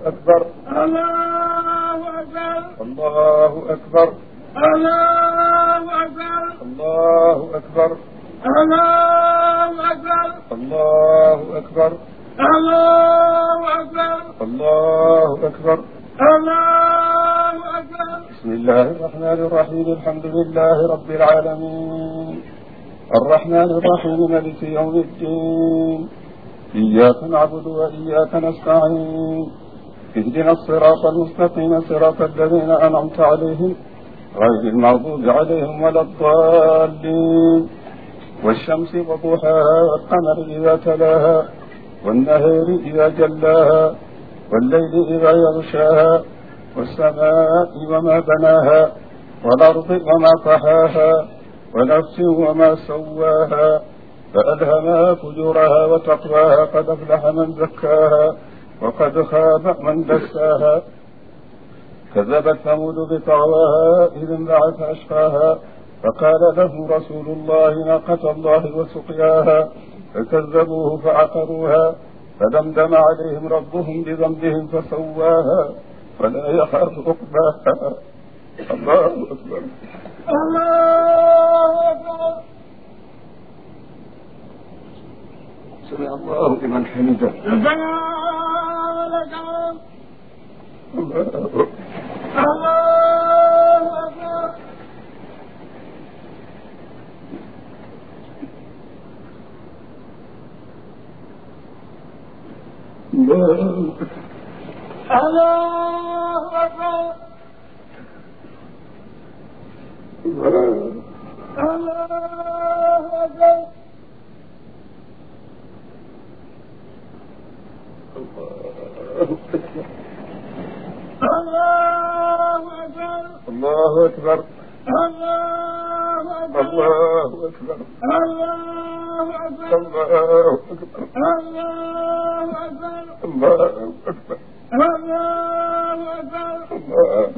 أكبر الله أكبر الله أكبر الله أكبر الله أكبر الله أكبر الله أكبر الله أكبر الله أكبر الله أكبر بسم الله الرحمن الرحيم الحمد لله رب العالمين الرحمن الرحيم ملك يوم الدين إياك نعبد وإياك نستعين اهدنا الصراط المستقيم صراط الذين أنعمت عليهم غير المغضوب عليهم ولا الضالين والشمس وضحاها والقمر إذا تلاها والنهار إذا جلاها والليل إذا يغشاها والسماء وما بناها والأرض وما طحاها ونفس وما سواها فألهمها فجورها وتقواها قد أفلح من زكاها وقد خاب من دساها كذبت ثمود بطغواها إذ انبعث أشقاها فقال لهم رسول الله ناقة الله وسقياها فكذبوه فعقروها فدمدم عليهم ربهم بذنبهم فسواها فلا يخاف عقباها الله أكبر الله أكبر سمع الله لمن حمده ربنا ولك الحمد الله الله أكبر الله الله أكبر الله الله أكبر الله أكبر الله أكبر الله أكبر الله أكبر الله أكبر الله أكبر الله أكبر الله أكبر الله أكبر الله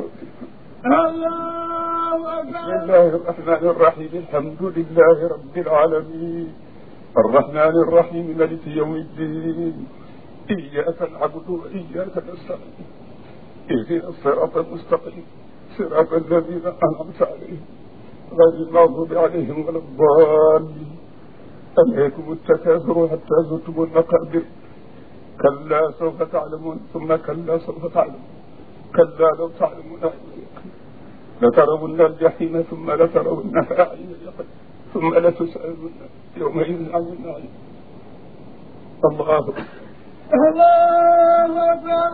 الله بسم أكبر الله الرحمن الرحيم الحمد لله رب العالمين الرحمن الرحيم ملك يوم الدين إياك نعبد وإياك نستعين اهدنا الصراط المستقيم صراط الذين أنعمت عليهم غير المغضوب عليهم ولا الضالين ألهيكم التكاثر حتى زرتم المقابر كلا سوف تعلمون ثم كلا سوف تعلمون كلا لو تعلمون علم اليقين لترون الجحيم ثم لترونها عين اليقين ثم لتسألن يومئذ عن النعيم الله أكبر. الله أكبر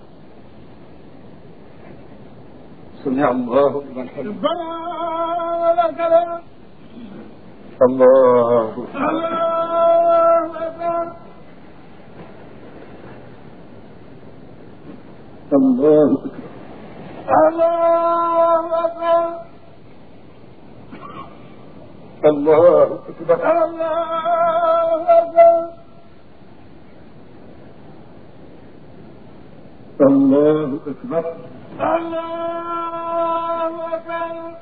سمع الله لمن حمده ربنا ولك الحمد الله أكبر. الله أكبر الله أكبر. الله أكبر الله أكبر الله أكبر الله أكبر الله أكبر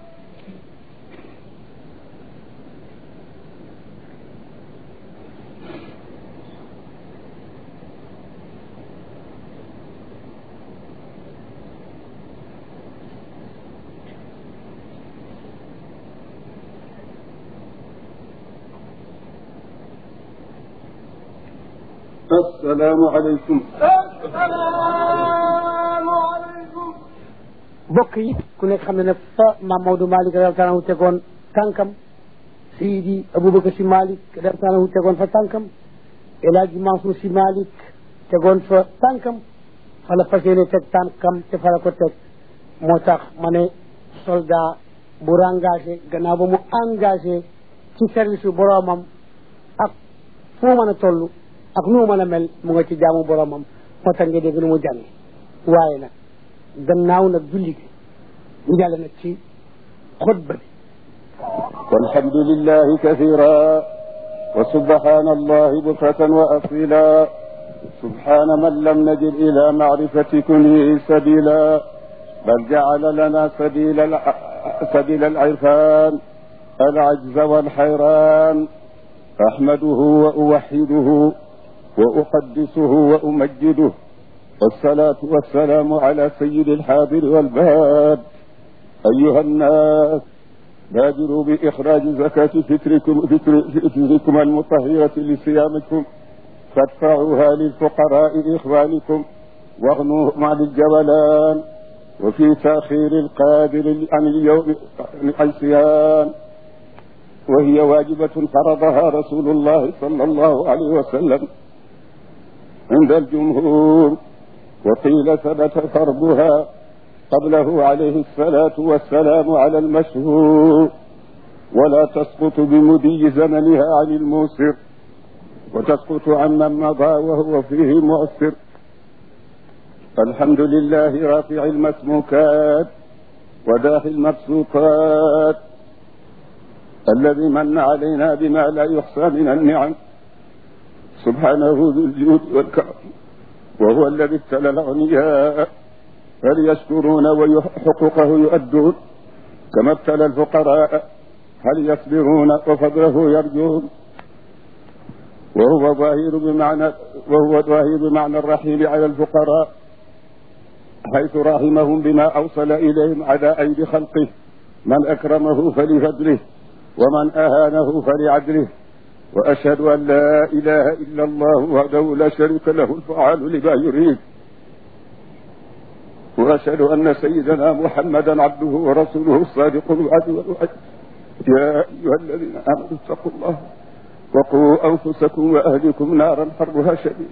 السلام عليكم السلام عليكم bokk yi ku nekk xam ne ne fa maam Maodo Malick radiyallahu anhu tegoon tànkam Seydi Aboubacar si Malick radiyallahu anhu tegoon fa tànkam El Hadj Mansour si Malick tegoon fa tànkam fa la fas yéene teg tànkam te fa la ko teg moo tax ma ne soldat bu engagé gannaaw ba mu engagé ci service bu boroomam ak fu mu mën a toll ak nu mu mën a mel mu nga ci jaamu boroomam moo tax nga dégg nu mu jàngi waaye nag gannaaw nag julli gi ñu jàll nag ci xutba bi والحمد لله كثيرا وسبحان الله بكرة وأصيلا سبحان من لم نجد إلى معرفة كنه سبيلا بل جعل لنا سبيل الع... سبيل العرفان العجز والحيران أحمده وأوحده وأقدسه وأمجده والصلاة والسلام على سيد الحاضر والباد أيها الناس بادروا بإخراج زكاة فطركم, فطر فطركم المطهرة لصيامكم فادفعوها للفقراء إخوانكم واغنوهم عن الجبلان وفي تأخير القادر عن اليوم عن صيام وهي واجبة فرضها رسول الله صلى الله عليه وسلم عند الجمهور وقيل ثبت فرضها قبله عليه الصلاة والسلام على المشهور ولا تسقط بمدي زمنها عن الموسر وتسقط عمن مضى وهو فيه مؤثر الحمد لله رافع المسموكات وداخل المبسوطات الذي من علينا بما لا يحصى من النعم سبحانه ذو الجود والكرم وهو الذي ابتلى الأغنياء فليشكرون وحقوقه يؤدون كما ابتلى الفقراء هل يصبرون وفضله يرجون وهو ظاهر بمعنى وهو ظاهر بمعنى الرحيم على الفقراء حيث رحمهم بما أوصل إليهم على أيدي خلقه من أكرمه فلفضله ومن أهانه فلعدله وأشهد أن لا إله إلا الله وحده لا شريك له الفعال لما يريد وأشهد أن سيدنا محمدا عبده ورسوله الصادق الوعد والوعد يا أيها الذين آمنوا اتقوا الله وقوا أنفسكم وأهلكم نارا حرها شديد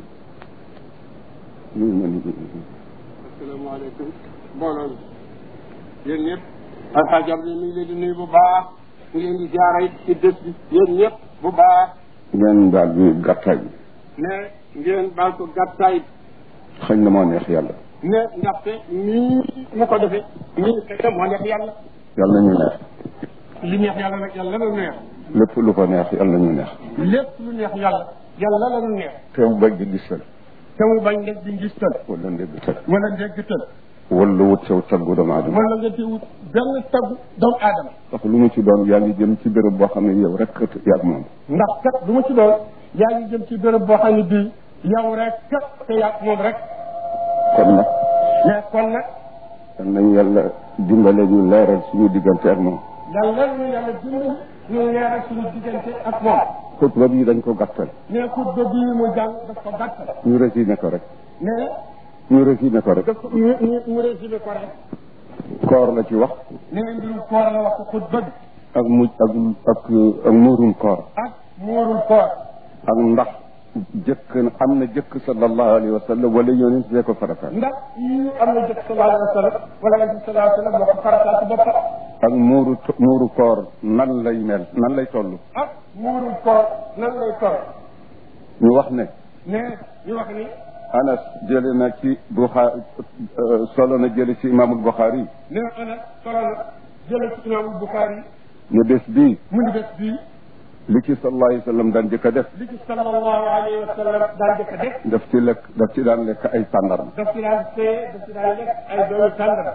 asalaamaaleykum mbooloo mi yéen ñëpp alxaaj Abdou mi ngi leen di nuyu bu baax ñu leen di jaaree ci dës bi yéen ñëpp bu baax ngeen daal bi gàttaay bi ne ngeen baal ko gàttaay xëy na moo neex yàlla ne ndaxte nii mu ko defee nii xëy moo neex yàlla yàlla ñu neex li neex yàlla nag yàlla la neex lépp lu ko neex yàlla ñu neex lépp lu neex yàlla yàlla la neex te mu bañ di gisal te mu bañ def di ngis tël wala ndégg tël wala ndégg tël wala wut saw taggu doomu aadama wala nga teewut benn taggu doomu aadama ndax lu mu ci doon yaa ngi jëm ci béréb boo xam ne yow rek yaag moom ndax kat du ma ci doon yaa ngi jëm ci béréb boo xam ne bii yow rek kat te yaa moom rek kon nag mais kon nag dan nañ yàlla dimbale ñu leeral suñu diggante ak moom yàlla ñu yàlla dimbali ñu leeral suñu diggante ak moom xutba bi dañ ko gàttal mais xutba bii mu jàng daf ko gàttal ñu résumé ko rek mais ñu résumé ko rek daf ko ñu ñu mu résumé ko rek koor la ci wax nee mbirum koor la wax xutba bi ak muj ak ak ak muurum koor ak muurul koor ak ndax jëkk am na jëkk sallallahu alayhi wa sallam wala yonent bee ko farataal ndax yi am na jëkk sallallahu alayhi wa sallam wala nabi sallallahu alayhi wa sallam moo ko farataal ci boppam ak muuru muuru koor nan lay mel nan lay toll ak muurul koor nan lay toll ñu wax ne mais ñu wax ni anas jële na ci buxaari solo na jële ci imaamul buxaari nee ana solo na jële ci imaamul Buxaari ne bés bii mu ni bés bii li ci sallallahu alayhi wa sallam daan jëkk a def li ci sallallahu alayhi wa sallam daan jëkk a def daf ci lekk daf ci daan lekk ay tàndarma daf ci daan see daf ci daan lekk ay doomu tàndara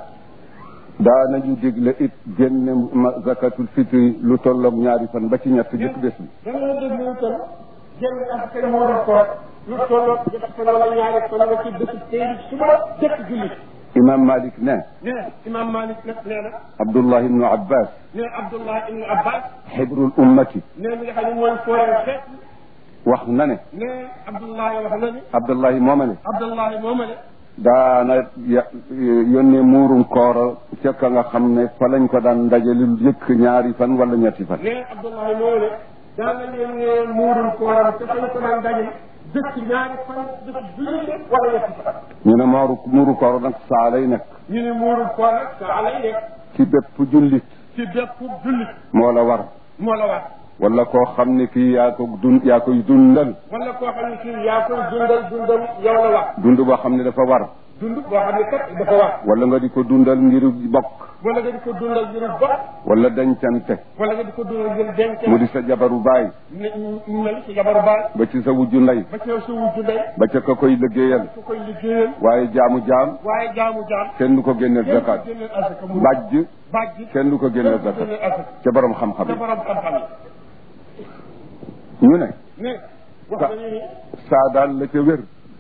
daanañu digle it génne ma zakatul fitri lu tolloog ñaari fan ba ci ñett jëkk bés bi dana dégg ñu toll génn ak kay moo doon koor lu tolloog jëkk fan wala ñaari fan wala ci bésu tey suba jëkk julli imam malik ne nee imam Malik nag nee na abdullah ibnu abbas nee Abdullah ibnu Abbas xibrul ummati nee mi nga xam ne mooy fooree xeet wax na ne nee Abdullah wax na ni abdullahi mooma ne Abdullah mooma ne daana ya yónnee muurum koor ca ka nga xam ne fa lañ ko daan ndajali lu jëkk ñaari fan wala ñetti fan nee Abdullah mooma ne daan na leen ne muurum kooram te fañ ko daan dajale dëkk ñaari fan dëkk julli wala ñetti fan ñu ne mooru muuru koor nag saa lay nekk ñu ne muurum koor nag saa lay nekk ci bépp jullit ci bépp jullit moo la war moo la war wala koo xam ne kii yaa ko dun yaa koy dundal wala koo xam ne kii yaa koy dundal dundal yow la war dund boo xam ne dafa war dund boo xam ne kat dafa war wala nga di ko dundal ngir bokk wala nga di ko dundal ngir bokk wala dencante wala nga di ko dundal ngir denc mu di sa jabaru baay ne ñu mel ci jabaru baay ba ci sa wujju ndey ba ci sa wujju ndey ba ca ka koy liggéeyal ku koy liggéeyal waaye jaamu jaam waaye jaamu jaam kenn du ko génneel kenn zakat du génneel asaka mu bàjj bàjj kenn du ko génneel kenn du zakat génneel asaka ca borom xam-xam te yi borom xam-xam ñu ne yi ne wax nañu ni saa daal la ca wér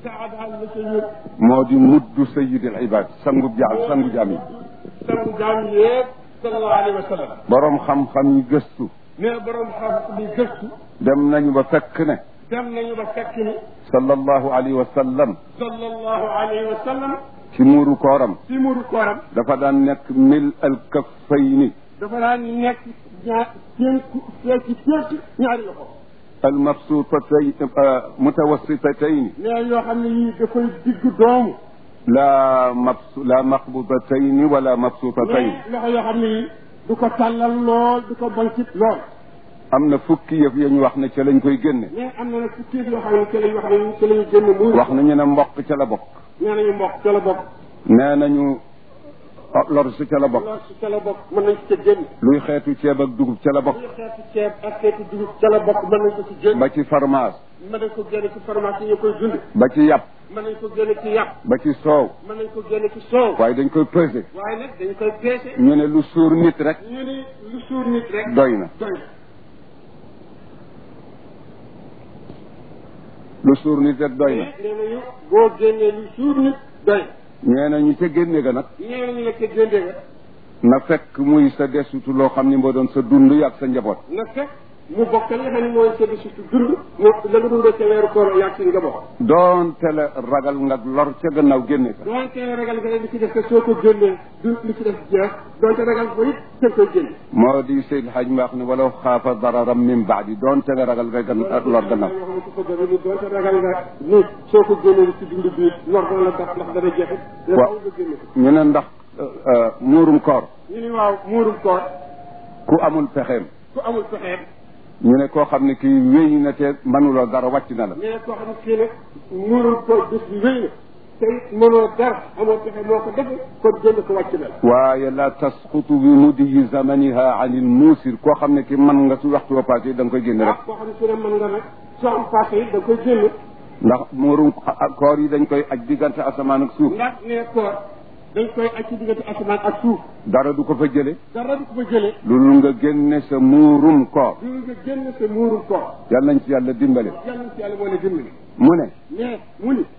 saadaal la ca wér moo di muddu sayidil ibad sangu jaam sangu jaam yi sangu jaam yëpp sallallahu alayhi wa sallam borom xam-xam yi gëstu nee borom xam bi gëstu dem nañu ba fekk ne dem nañu ba fekk ni sallallahu alayhi wa sallam sallallahu alayhi wa sallam ci muuru kooram ci muru kooram dafa daan nekk mil al kaffayni dafa daan nekk ñaar ténku ci ténk ñaari loxo al mabsutatay mutawassitatayn nee yoo xam ne yii dafay digg doomu la mabsu la maqbudatayni wala mabsutatayn mais loxo yoo xam ne yii du ko tàllal lool du ko bancit lool am na fukki yëf ya ñu wax ne ca lañ koy génne mais am na nag fukki yoo xam ne ci lañ wax ne ci lañu génn muur wax nañu ne mboq ca la bokk nee nañu mbokk ca la bokk nee nañu lor si ca la bokk lool si ca la bokk mën nañ ci ca génn luy xeetu ceeb ak dugub ca la bokk luy xeetu ceeb ak xeetu dugub ca la bokk mën nañ ko ci génn ba ci fromage mën nañ ko génne ci pharmacie yi koy dund ba ci yàpp mën nañ ko génne ci yàpp ba ci soow mën nañ ko génne ci soow waaye dañ koy peser waaye nag dañ koy peese ñu ne lu suur nit rek ñu ni lu suur nit rek doy na doy na lu suur nit rek doy na nee nañu boo génnee lu suur nit doy ñee na ñu ca génne ga nag nee nañu la ca génne nga na fekk muy sa desutu loo xam ni moo doon sa dund ak sa njaboot na fekk mu bokk li nga xam ne mooy sa surtout dund mu la nga dundee ca weeru koor yàgg si nga bokk doonte la ragal nga lor ca gannaaw génne ka doonte ragal nga li ci def que soo ko génnee du li ci def jeex doonte ragal ko it teg koy génne moo di Seyd Hadj Mbaax ne walaw xaafa dararam min baadi doonte nga ragal nga gan lor gannaaw yoo xam ne ko bëgg ni doonte ragal nga ni soo ko génnee li ci dund bi lor dana la tax ndax dana jeexit dana Waaw. nga génne ko ñu ne ndax muurum koor ñu ni waaw muurum koor ku amul pexeem ku amul pexeem ñu ne koo xam ne kii wéy na te manuloo dara wàcc na la mais koo xam ne kii nag muurum koor bés bi wéy na te it mënoo dara amoo pexe moo ko def kon génn ko wàcc na la waaye la tasqutu bi mudiyi zamaniha an il muusir koo xam ne ki man nga su waxtu wa passé da nga koy génne rek ah koo xam ne su ne mën nga nag soo am passé it da nga koy génn ndax muurum koor yi dañ koy aj diggante asamaan ak suuf ndax ne koor dañ koy aj ci diggante asamaan ak suuf dara du ko fa jële dara du ko fa jëlee loolu nga génne sa muurum koor du nga génn sa muurum koor yàlla nañ ci yàlla dimbale yàlla na ci yàlla moo la dimbali mu ne mais mu ni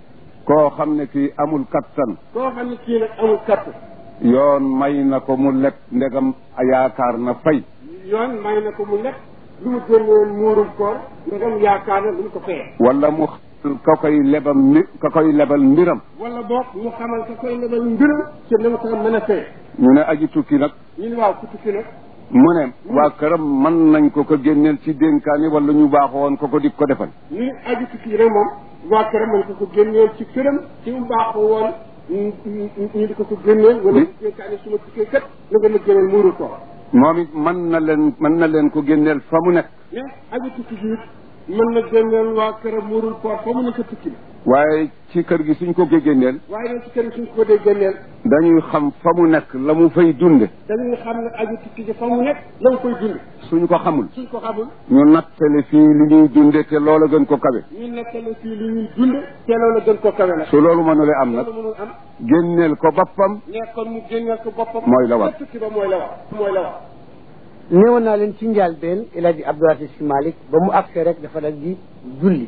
koo xam ne kii amul kattan koo xam ne kii nag amul katt yoon may na ko mu lekk ndegam yaakaar na fay yoon may na ko mu lekk lu mu génnoon muurum koor ndegam yaakaar na lu mu ko fayee wala mu xamal ka koy lebam mi ka koy lebal mbiram wala boog mu xamal ka koy lebal mbiram ci na mu ko mën a fayee ñu ne aji tukki nag ñu ni waaw ku tukki nag mu ne waa këram mën nañ ko ko génneel ci dénkaani wala ñu baaxoon ko ko di ko defal ñu ni aji tukki rek moom waa këram mën ko ko génneel ci këram ci mu baaxu woon ñu ñu di ko ko génneel wala Li- ñu dénkaane su ma tukkee kat na nga ma génneel muuru koor moom it mën na leen mën na leen ko génneel fa mu nekk mais aji tukki gi it mën na génneel waa këram muurul koor fa mu nekk tukki bi waaye ci kër gi suñ ko ko génneel waaye nag ci kër gi suñ ko dee génneel dañuy xam fa mu nekk la mu fay dunde dañuy xam ne aji tukki gi fa mu nekk la nga koy dund suñ ko xamul suñ ko xamul ñu nattale fii li ñuy dunde te loola gën ko kawe ñu nekkale fii li ñuy dund te loolu gën ko kawe nag su loolu mënule am nag loolu mënul am génneel ko boppam nekkoon mu génneel ko boppam Mooy la war. ca tukki ba mooy la war mooy la war néewoon naa leen ci njàlbeen El Hadj Abdou Aziz Sy Malick ba mu agsee rek dafa dal di julli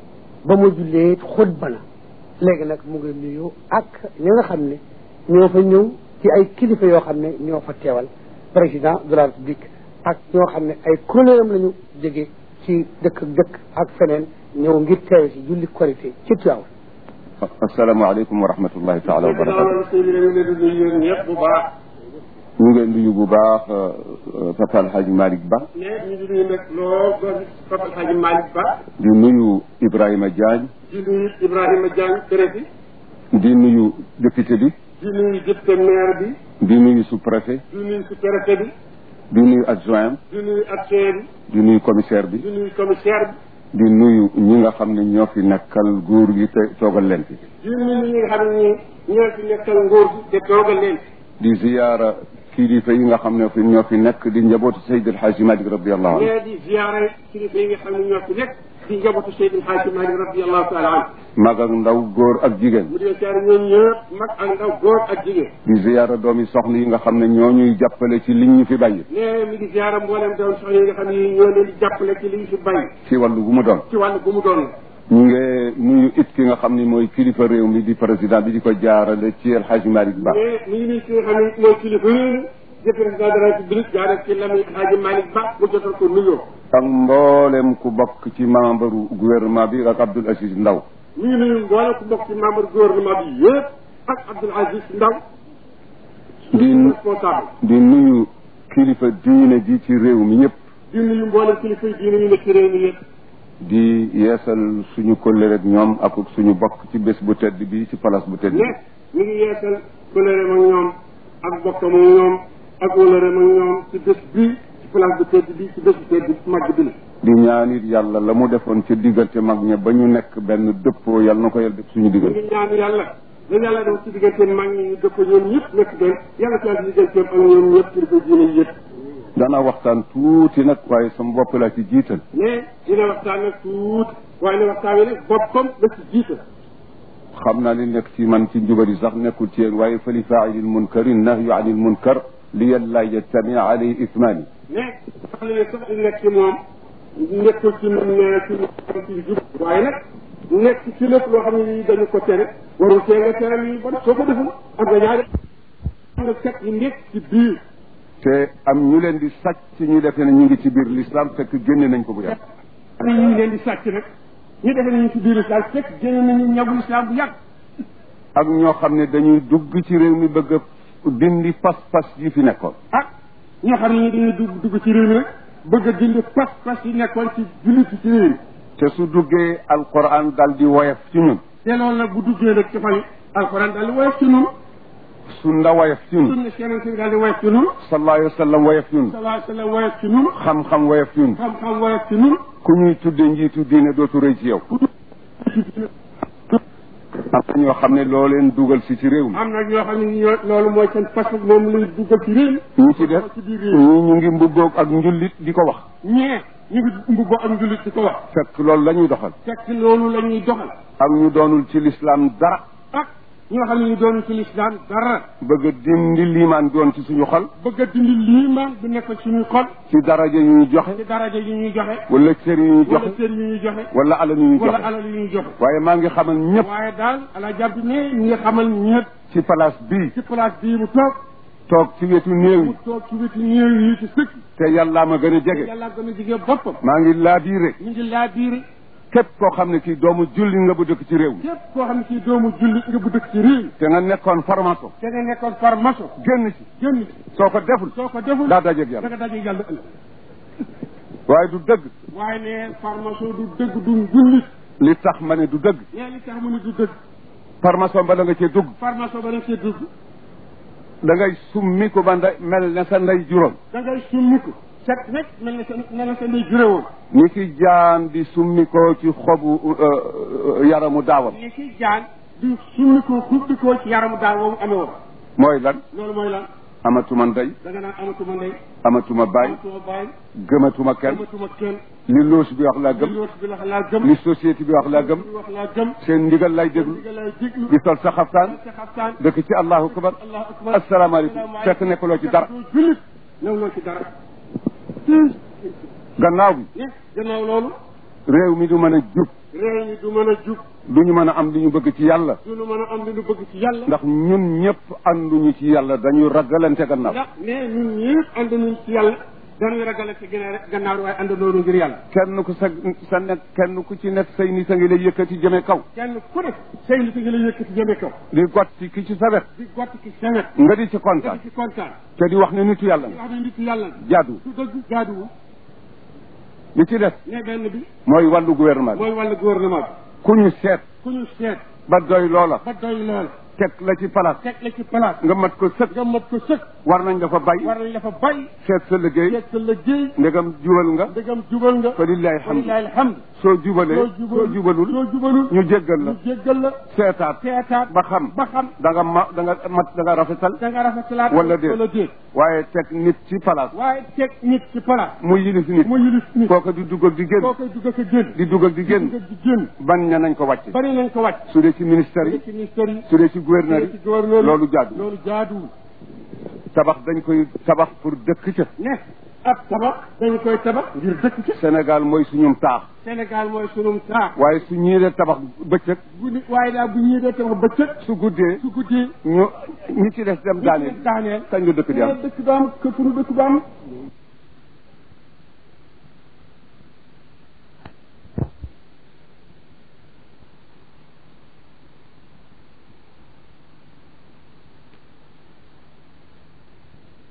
ba mu jullee it xutba na léegi nag mu ngi nuyu ak ñi nga xam ne ñoo fa ñëw ci ay kilifa yoo xam ne ñoo fa teewal président de la république ak ñoo xam ne ay kuréelam lañu jóge ci dëkk ak dëkk ak feneen ñëw ngir teewe si julli korité ci Tiwaawan asalaamaaleykum wa rahmatullahi taala wa barakatu loolu sëy bi dañu leen di nuyu yéen ñëpp bu baax ñu ngeen nuyu bu baax Papa El Hadj Malick Ba mais ñu ngi nuyu nag lool doon Papa Alhaji Malick Ba di nuyu Ibrahima Diagne di nuyu Ibrahima Diagne président di nuyu député bi di nuyu député maire bi di nuyu sous-préfet di nuyu sous-préfet bi di nuyu adjoint di nuyu adjoint di nuyu commissaire bi bi di nuyu commissaire bi di nuyu ñi nga xam ne ñoo fi nekkal góor gi te toogal leen fi di nuyu ñi nga xam ne ñoo fi nekkal nguur gi te toogal leen di ziyaara kilifa yi nga xam ne fi ñoo fi nekk di njabootu Seydi El Hadji Malick radiallahu anhu mais di ziare kilifa yi nga xam ne ñoo fi nekk di njabootu Seydil Hadji Malick radiallahu taala anhu mag ak ndaw góor ak jigéen mu di ziare ñoom ñëpp mag ak ndaw góor ak jigéen di ziyaara doomi soxna yi nga xam ne ñoo ñuy jàppale ci liñ ñu fi bàyyi mais mi ngi ziare mboolem doon soxna yi nga xam ne ñoo leen di jàppale ci li ñu fi bàyyi ci wàllu gu mu doon ci wàllu bu mu doon ñu ngi nuyu it ki nga xam ni mooy kilifa réew mi di président bi di ko jaarale ci El Hadj Malick Ba mais mi ngi nii ki nga xam ne mooy kilifa réew mi di président de la république jaaree ci Lamine Hadji Malick Ba mu jotal ko nuyoo ak mboolem ku bokk ci membre gouvernement bi ak Abdoul Aziz Ndaw mi ngi nuyu mboolem ku bokk ci membre gouvernement bi yëpp ak Abdoul Aziz Ndaw di responsable di nuyu kilifa diine ji ci réew mi ñëpp di nuyu mboolem kilifa yi diine ñu nekk ci réew mi yëpp di yeesal suñu kóllëre ak ñoom ak suñu bokk ci bés bu tedd bi ci place bu tedd bi ne mi ngi yeesal koleereem ak ñoom ak bokkam ak ñoom ak wóllëreem ak ñoom ci bés bii ci place bu tedd bi ci bés bu tedd bi màgg bi la di ñaanit yàlla la mu defoon ca diggante mag ña ba ñu nekk benn dëppoo yàlla na ko yàlla def suñu mi diggante ngi ñaan yàlla la yàlla def ci digganteem mag ñi ñu dëpp ñoom ñëpp nekk benn yàlla ci yàlla ci digganteem ak ñoom ñëpp kilifa diine yi yëpp dana waxtaan tuuti nag waaye sama bopp laa ci jiital mais dina waxtaan nag tuuti waaye ne waxtaan wi nag boppam la ci jiital xam naa li nekk ci man ci njubari sax nekkul ci yéen waaye fa li faailil munkari nahyu anil munkar li yàlla yajtamia alayhi ismaani mais sax li ne sax li nekk ci moom nekkul ci moom nee ci moom ci jub waaye nag nekk ci lépp loo xam ne nii dañu ko tere warul tee nga tere yi ba soo ko deful am nga ñaari am nga set yi nekk ci biir te am ñu leen di sàcc ñu defee ne ñu ngi ci biir l'islam fekk génne nañ ko bu yàgg am na ñu leen di sàcc nag ñu defee nañu ci biir islam fekk génne nañu ñagul islam bu yàgg ak ñoo xam ne dañuy dugg ci réew mi bëgg a dindi pas-pas yi fi nekkoon ah ñoo xam ne ñu dañuy dugg dugg ci réew mi nag bëgg a dindi pas pas yi nekkoon ci jullit ci réew mi te su duggee alquran dal di woyof ci ñun te loolu nag bu duggee nag ci fan alxuraan daal di woyof ci nun su nda woyof ci ñun sunna yeneen bi daal di woyof ci nun sallallahu alayhi wa sallam woyof ci ñun sallallahu alayhi wa sallam woyof ci nun xam-xam woyof ci ñun xam-xam woyof ci nun ku ñuy tudde njiitu diine dootu rëy ci yow am na ñoo xam ne loo leen dugal si ci réew mi am na ñoo xam ne ñoo loolu mooy seen pas moom lay duggal ci réew mi ñu ci def ci biir réew ñi ñu ngi mbuggoog ak njullit di ko wax ñee ñu ngi mbubboo ak njullit di ko wax fekk loolu la ñuy doxal fekk loolu la ñuy doxal ak ñu doonul ci lislaam dara ak ñoo xam ne ñu doon ci lislaam dara bëgg a dindi liimaan doon ci suñu xol bëgg a dindi liimaan bi nekk suñuy xol ci daraja yu ñu joxe ci daraja yi ñuy joxe wala cër yu ñu wala joxe cër yi ñuy joxe wala alal yu ñu wala joxe alal yi ñuy joxe waaye maa ngi xamal ñëpp waaye daal ala jàpp ne ñi nga xamal ñëpp ci place bii ci place bii mu toog toog ci wetu néew mu yi toog ci wetu néew yi ci sëkk te yàllaa ma gën a jege yàlla gën a jigee boppam maa ngi laabiire ñu ngi laa biiri képp koo xam ne kii doomu julli nga bu dëkk ci réew mi képp koo xam ne kii doomu jullit nga bu dëkk ci réew mi te nga nekkoon formation te nga nekkoon farmaso génn ci génn ci soo ko deful soo ko deful daa dajeeg da yàlla nga daje yàlla ëllëg waaye du dëgg waaye ne farmaso du dëgg du jullit li tax ma ne du dëgg nee li tax mu ne du dëgg formation ba da nga cee dugg farmaso ba dañ see dugg da ngay summi ko ba nday mel ne sa ndey juróom da ngay summiku set rek mel na sa mel na sa ndey juré woon ni ki jaan di summi ko ci xobu euh, euh, yaramu daawam li ci jaan di summiku xubbikoo ci yaramu daal woowu amee woon mooy lan loolu mooy lan amatuma ndey da nga naan amatuma ndey amatuma baay amatuma baay gëmatuma kenn amatuma kenn li loos bi wax laa li gëm yoot bi la laa gëm li société bi wax laa gëm li wax laa gëm seen ndigal lay déglu li nga lay déglu di sol sa xaftaan sa xaftaan dëkk ci allahu akbar allahu akbar asalaamaaleykum fekk nekkuloo ci dara doo jullit newloo ci dara gannaaw bi ne gannaaw loolu réew mi du mën a jub réew mi du mën a jub du ñu mën a am li ñu bëgg ci yàlla du nu mën a am li nu bëgg ci yàlla ndax ñun ñëpp ànduñu ci yàlla dañu ragalante gannaaw ndax ne ñun ñëpp ànd nañ ci yàlla dañuy ragale ci gannaaw gannaaw waaye àndandoonu ngir yàlla kenn ku sa sa nekk kenn ku ci nekk say nit a ngi lay yëkkati jëme kaw kenn ku nekk say nit ngi la yëkkati jëme kaw di gotti ki ci sa wet di gott ci semet nga di ci nga kontaan di ci kontaan te di wax ne nitu yàlla di nga wax ne nit yàlla jaadu su dëgg jaaduwul li ci des ne benn bi mooy wàllu gouvernement bi mooy wàllu gouvernement bi ku ñu seet ku ñu seet ba doy loola ba doy lool teg la ci place teg la ci place nga mat ko sëkk nga mat ko sëkk war nañ dafa bay war nañ la fa bay seet sa liggéey seet sa liggéey ndegam jubal nga ndegam jubal nga fa lillahi hamdu walilahi alhamdu soo jubalee soo soo jubalul soo jubalul ñu jéggal la ñu jéggal la seetaat seetaat ba xam ba xam da nga ma da nga mat da nga rafetal da nga rafetalaat wala déet wala déet waaye teg nit ci place waaye teg nit ci place mu yilif nit mu yilif nit kooka di dugg ak di génn koo koy dugg ak a génn di dugg ak di génn dugg ak di génn bañ na nañ ko wàcc bari nañ ko wàcc su dee ci ministère yi ci ministère yi su dee ci gouverneur ci yi gouverneur yi loolu jaadu loolu jaaduwul tabax dañ koy tabax pour dëkk ca ne ab tabax dañu koy tabax ngir dëkk ci Sénégal mooy suñum taax Sénégal mooy sunum taax waaye su ñii de tabax bëccëg bu ni waaye daal bu ñuy dee tabax bëccëg su guddee su guddee ñu ñi ci des dem daaneel daaneel kañ la dëkk di am dëkk du am këpp nu dëkk du am